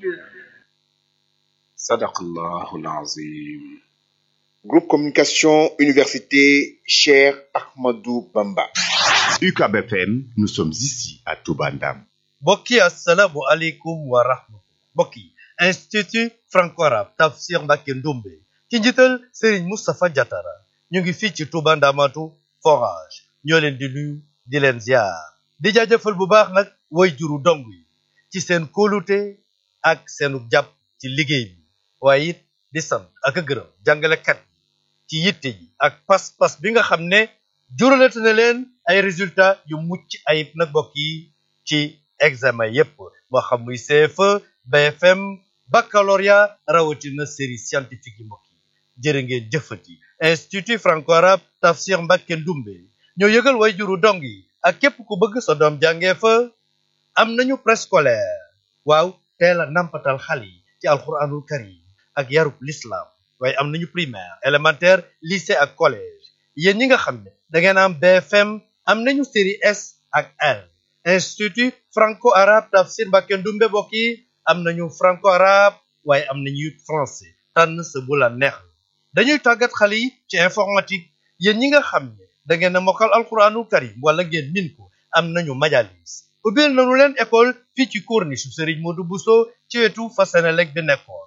sadaqallahul azim Groupe Communication Université Cheikh Ahmadou Bamba. UCAB FM, nous sommes ici à Toubandam. mbokk yi asalaamu aleykum wa rahmatullah mbokk yi institut franco-arabe tafsir Mbacké Ndoumbe ci njiital Serigne Moustapha Diatara ñu ngi fii ci Touba Ndamatu forage ñoo leen di nuyu di leen ziar di jaajëfal bu baax nag way juru dong yi ci seen kóolute ak seenu jàpp ci liggéey bi waaye it di sant ak a gërëm jàngalekat ci yitte ji ak pas-pas bi nga xam ne juralate na leen ay résultats yu mucc ayib nag mbokk yi ci examen yépp moo xam muy CFE BFM baccalauréat rawatina série scientifique yi mbokk yi jërë ngeen jëfati institut franco-arabe tafsir Mbacké Ndoumbe ñoo yëgal way juru dong yi ak képp ku bëgg sa doom jàngee fa am nañu préscolaire waaw teel a nampatal xale yi ci alxuraanul karim ak yarub l'islam waaye am nañu primaire élémentaire lycée ak collège yéen ñi nga xam ne da ngeen am BFM am nañu série S ak L institut franco-arabe tafsir Mbacké Ndoumbe mbokk yi am nañu franco-arabe waaye am nañu it français tànn sa bu la neex dañuy tàggat xale yi ci informatique yéen ñi nga xam ne da ngeen a mokkal alxuraanul karim wala ngeen min ko am nañu majalis ubbil nañu leen école fii ci corniche Serigne Modou Bousso ci wetu Fasenelek bi nekkoon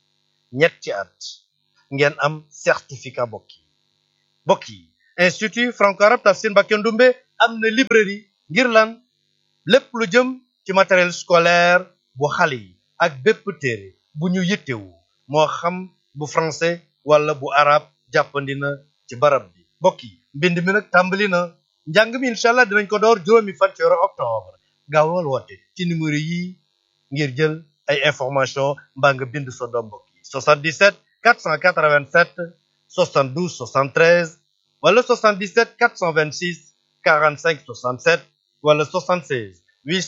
ñetti at ngeen am certificat mbokk yi mbokk yi institut franco-arabe tafsir Mbacké Ndoumbe am na librairie ngir lan lépp lu jëm ci matériel scolaire bu xale yi ak bépp téere bu ñu yittewu moo xam bu français wala bu arabe jàppandi na ci barab bi mbokk yi mbind mi nag tàmbali na njàng mi incha allah dinañ ko door juróomi fan ci weeru octobre gaawal woote ci numéro yi ngir jël ay information mbaa nga bind sa doom mbokk yi 77 487 72 73 wala 77 426 45 67 wala 76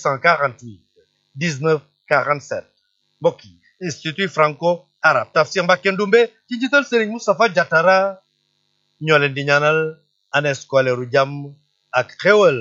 848 19 47 mbokk yi institut franco arabe tafsir Mbacké Ndoumbe ci jiital Serigne Moustapha Diatara ñoo leen di ñaanal année scolaire u jàmm ak xéwal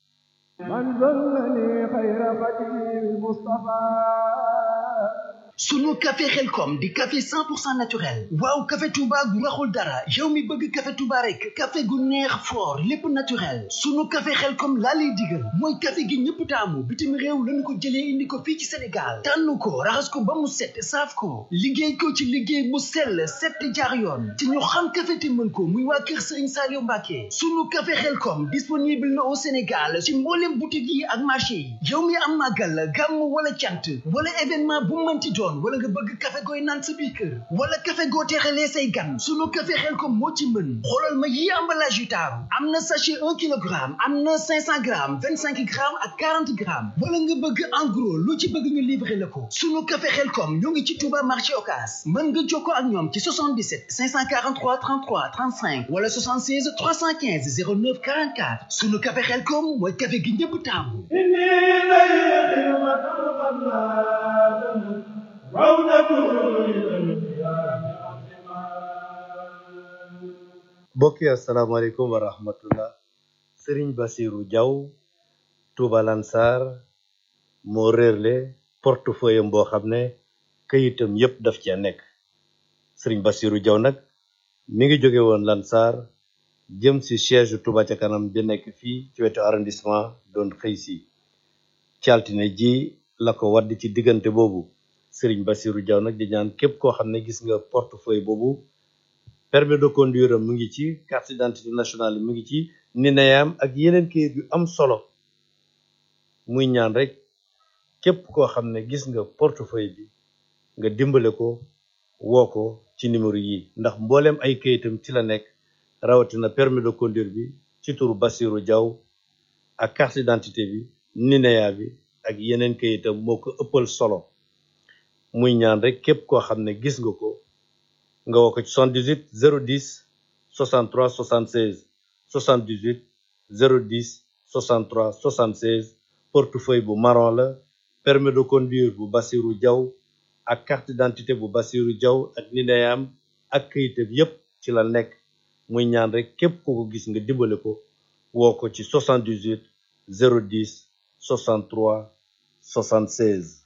sunu café xelkom di café 100% naturel waaw café touba gu raxul dara yow mi bëgg café touba rek café gu neex fort lépp naturel sunu café xelkom laa lay digal mooy café gi ñëpp taamu bitim réew lañu ko jëlee indi ko fii ci sénégal tànn ko raxas ko ba mu set saaf ko liggéey ko ci liggéey bu sell set jaar yoon te ñu xam café te mën ko muy waa kër sëriñ Saliou Mbacké sunu café xelkom disponible na au sénégal ci mboolem boutique yi ak marché yi yow mi am màggal gàmm wala cant wala événement bu mënti doon wala nga bëgg café gooy naan sa biir kër wala café goo teexalee say gan sunu café xel ko moo ci mën xoolal ma yi emballage yu taaru am na sachet un kilogramme am na cinq cent grammes vingt cinq grammes ak quarante grammes wala nga bëgg en gros lu ci bëgg ñu livrer la ko sunu café xel kom ñoo ngi ci Touba marché Ocass mën nga jokkoo ak ñoom ci 77 543 33 35 wala 76 315 09 44 sunu café xel kom mooy café gi ñëpp taamu mbokk yi asalaamaaleykum wa rahmatullah sëriñ basiru jaw tuuba lansar moo réerle portefeuille am boo xam ne këyitam yépp daf cee nekk sëriñ basiru jaw nag mi ngi jóge woon lansar jëm si siège tuuba ca kanam bi nekk fii ci wetu arrondissement doon xëy si ci altine ji la ko wadd ci diggante boobu sëriñ basiru jaw nag di ñaan képp koo xam ne gis nga portefeuille boobu permis de conduire am mu ngi ci carte d'identité nationale mu ngi ci nineyam ak yeneen kayit yu am solo muy ñaan rek képp koo xam ne gis nga portefeuille bi nga dimbale ko woo ko ci numéro yi ndax mbooleem ay kayitam ci la nekk rawatina permis de conduire bi ci turu Basiru Jaw ak carte d'identité bi nineya bi ak yeneen kayitam moo ko ëppal solo muy ñaan rek képp koo xam ne gis nga ko nga woo ko ci 78 010 63 76 78 010 63 76 portefeuille bu marron la permis de conduire bu Basiru Jaw ak carte d'identité bu Basiru Jaw ak nineyam ak këyitam yépp ci la nekk muy ñaan rek képp ku ko gis nga dimbale ko woo ko ci 78 010 63 76